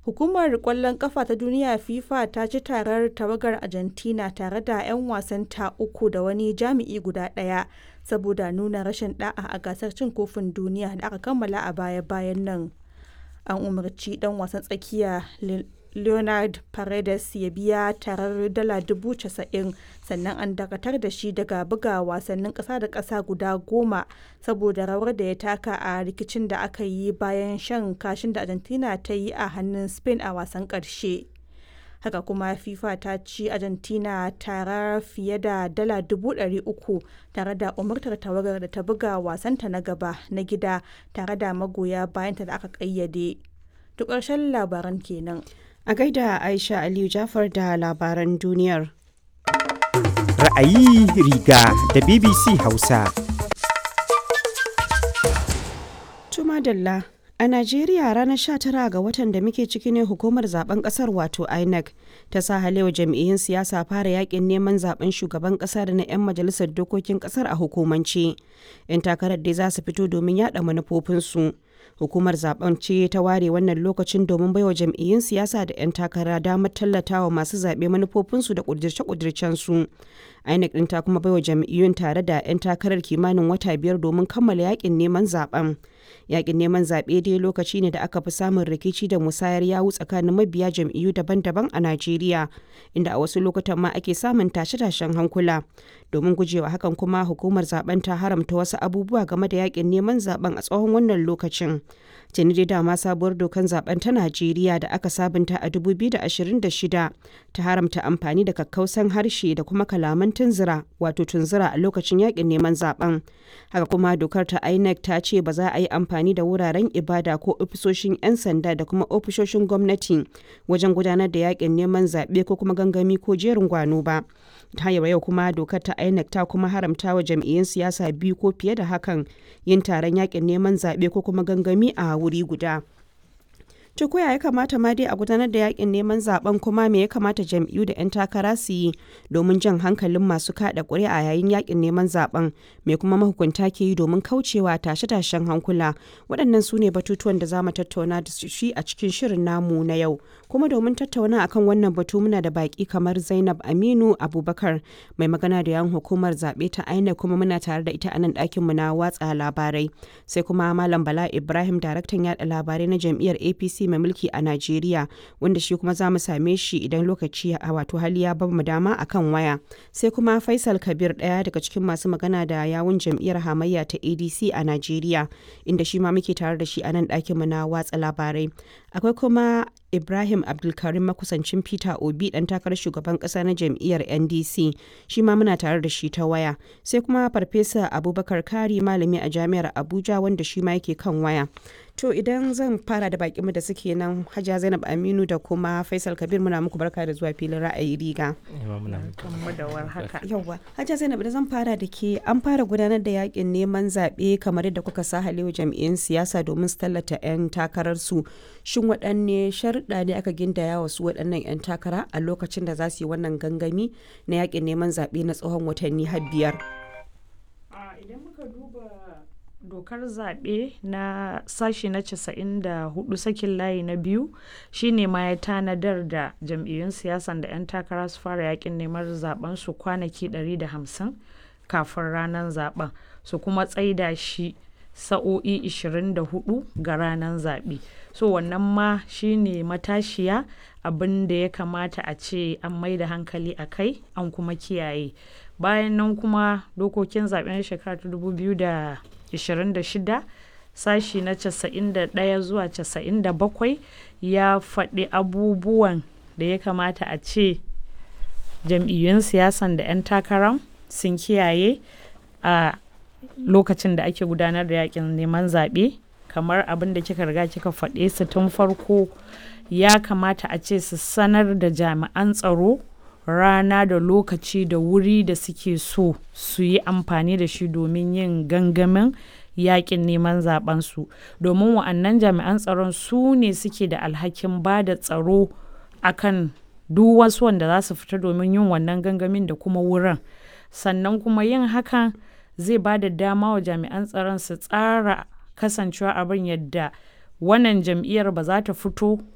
Hukumar ƙwallon ƙafa ta duniya FIFA ta ci tarar tawagar Argentina tare da 'yan wasanta uku da wani jami'i guda ɗaya saboda nuna rashin ɗa'a a gasar cin kofin duniya da aka kammala a baya-bayan nan. An umarci ɗan wasan tsakiya Leonard Paredes ya biya tarar dala 90,000 sannan an dakatar da shi daga buga wasannin ƙasa da ƙasa guda goma saboda rawar da ya taka a rikicin da aka yi bayan shan kashin da Argentina ta yi a hannun Spain a wasan ƙarshe. Haka kuma FIFA ta ci Argentina tara fiye da dala 300,000 tare da umartar tawagar da ta buga wasanta na gaba na gida tare da magoya bayanta da aka ƙayyade. To ƙarshen labaran kenan. A gaida Aisha Aliyu Jafar da labaran duniyar. Ra'ayi riga da BBC Hausa. Tuma Dalla. A Najeriya ranar 19 ga watan da muke ciki ne hukumar zaben kasar wato INEC ta sa halewa jam'iyyun siyasa fara yakin neman zaben shugaban kasa da na 'yan majalisar dokokin kasar a hukumance. 'Yan takarar dai za su fito domin yada manufofinsu. Hukumar zaben ce ta ware wannan lokacin domin baiwa jam'iyyun siyasa da 'yan takara damar tallatawa masu zaɓe manufofinsu da ƙudirce-ƙudircensu. INEC ɗin ta kuma baiwa jam'iyyun tare da 'yan takarar kimanin wata biyar domin kammala yakin neman zaben. Yakin neman zaɓe dai lokaci ne da aka fi samun rikici da musayar yawu tsakanin mabiya jam'iyyu daban-daban a Najeriya, inda a wasu lokutan ma ake samun tashe-tashen hankula. Domin gujewa hakan kuma hukumar zaben ta haramta wasu abubuwa game da yakin neman zaben a tsawon wannan lokacin. Tuni dai dama sabuwar dokan zaben ta Najeriya da aka sabunta a 2026 ta haramta amfani da kakkausan harshe da kuma kalaman tunzura wato tunzura a lokacin yakin neman zaben. Haka kuma dokar ta INEC ta ce ba za a yi amfani da wuraren ibada ko ofisoshin 'yan sanda da kuma ofisoshin gwamnati wajen gudanar da yakin neman zaɓe ko kuma gangami ko jerin gwano ba. ta yau kuma dokar ta INEC ta kuma haramta wa jam'iyyun siyasa biyu ko fiye da hakan yin taron yakin neman zaɓe ko kuma gangami a wuri guda. To koya ya kamata ma dai a gudanar da yakin neman zaben kuma me ya kamata jam'iyyu da 'yan takara su yi domin jan hankalin masu kada ƙuri'a yayin yakin neman zaben me kuma mahukunta ke yi domin kaucewa tashe-tashen hankula waɗannan su ne batutuwan da za mu tattauna da shi a cikin shirin namu na yau kuma domin tattauna akan wannan batu muna da baki kamar Zainab Aminu Abubakar mai magana da yan hukumar zaɓe ta INEC kuma muna tare da ita a nan ɗakin mu na watsa labarai sai kuma Malam Bala Ibrahim daraktan yada labarai na jam'iyyar APC mai mulki a Najeriya wanda shi kuma za mu same shi idan lokaci a wato hali ya ba mu dama akan waya. Sai kuma Faisal Kabir ɗaya daga cikin masu magana da yawun jam'iyyar hamayya ta ADC a Najeriya inda shi ma muke tare da shi a nan ɗakin mu na watsa labarai. Akwai kuma Ibrahim Abdulkarim makusancin Peter Obi ɗan takarar shugaban ƙasa na jam'iyyar NDC shi ma muna tare da shi ta waya. Sai kuma Farfesa Abubakar Kari malami a jami'ar Abuja wanda shi ma yake kan waya. To idan zan fara da bakinmu da suke nan Hajiya Zainab Aminu da kuma Faisal Kabir muna muku barka da zuwa filin ra'ayi riga. Yawwa. Hajiya Zainab da zan fara da ke an fara gudanar da yakin neman zaɓe kamar yadda kuka sa halewa jam'iyyun siyasa domin su tallata 'yan takararsu. Shin waɗanne sharuɗa ne aka gindaya wasu waɗannan 'yan takara a lokacin da za su yi wannan gangami na yakin neman zaɓe na tsawon watanni har biyar? Idan muka duba dokar zaɓe na sashi na 94 sakin layi na biyu shine ma ya tanadar da jam'iyyun siyasan da 'yan takara su fara yakin neman zaben su kwanaki 150 kafin ranar zaben su kuma tsaida shi sa'o'i 24 ga ranar zaɓe so wannan ma shine matashiya abin da ya kamata a ce an mai da hankali a kai an kuma kiyaye bayan nan kuma dokokin zaɓen shekara 2000 26 sashi na 91 zuwa 97 ya faɗi abubuwan da ya kamata a ce jam'iyyun siyasan da 'yan takarar sun kiyaye a lokacin da ake gudanar da yakin neman zaɓe kamar abin da kika riga kika faɗe su tun farko ya kamata a ce su sanar da jami'an tsaro rana da lokaci da wuri da suke so su yi amfani da shi domin yin gangamin yakin neman zabensu domin wa'annan jami'an tsaron su ne suke da alhakin ba da tsaro akan duk wasu wanda za su fita domin yin wannan gangamin da kuma wurin sannan kuma yin hakan zai ba da dama wa jami'an tsaron su tsara kasancewa abin yadda wannan jam'iyyar ba za ta fito